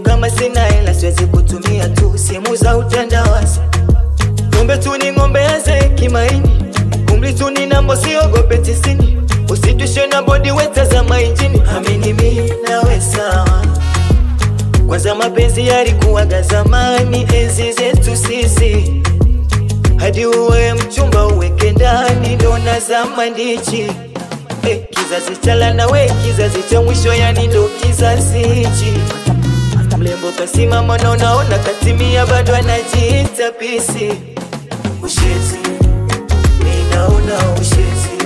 kama sina hela siwezi kutumia tu simu za utandawazi ng'ombe tu ni ng'ombe aze kimaini umri tu ni nambo siogope tisini usitushe na bodi wetazama injini amini mi nawe sawa kwanza mapenzi yalikuwaga zamani enzi zetu sisi hadi uwe mchumba uweke ndani ndo nazama ndichi eh, kizazi cha lana we kizazi cha mwisho yani ndo kizazi hichi mlembo kasimama na unaona katimia bado anajiita pisi ushezi minaona ushezi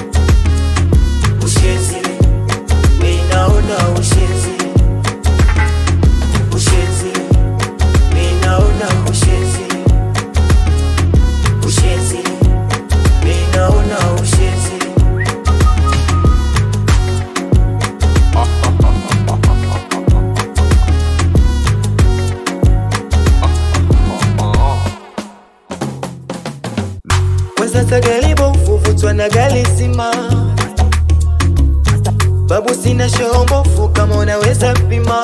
ushezi minaona ushezi ushezi minaona ushezi ushezi minaona ushezi kwanza tagalibo ufuvutwa na galisima babu sina shombofu kama unaweza pima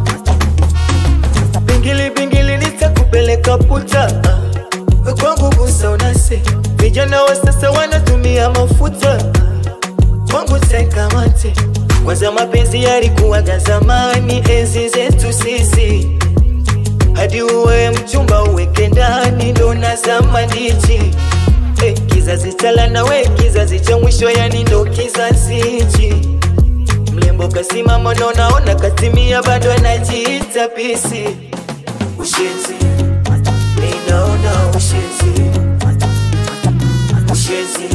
pingili pingili nitakupeleka puta We kwangu gusa unase vijana wa sasa wanatumia mafuta kwangu tekamate kwanza mapenzi yalikuwaga zamani enzi zetu sisi hadi uwe mchumba uweke ndani ndo nazama ndichi eh, kizazi cha lana we kizazi cha mwisho yani ndo kizazi hichi mlembo kasimama na unaona katimia bado anajiita pisi ushezi ninaona ushezi ushezi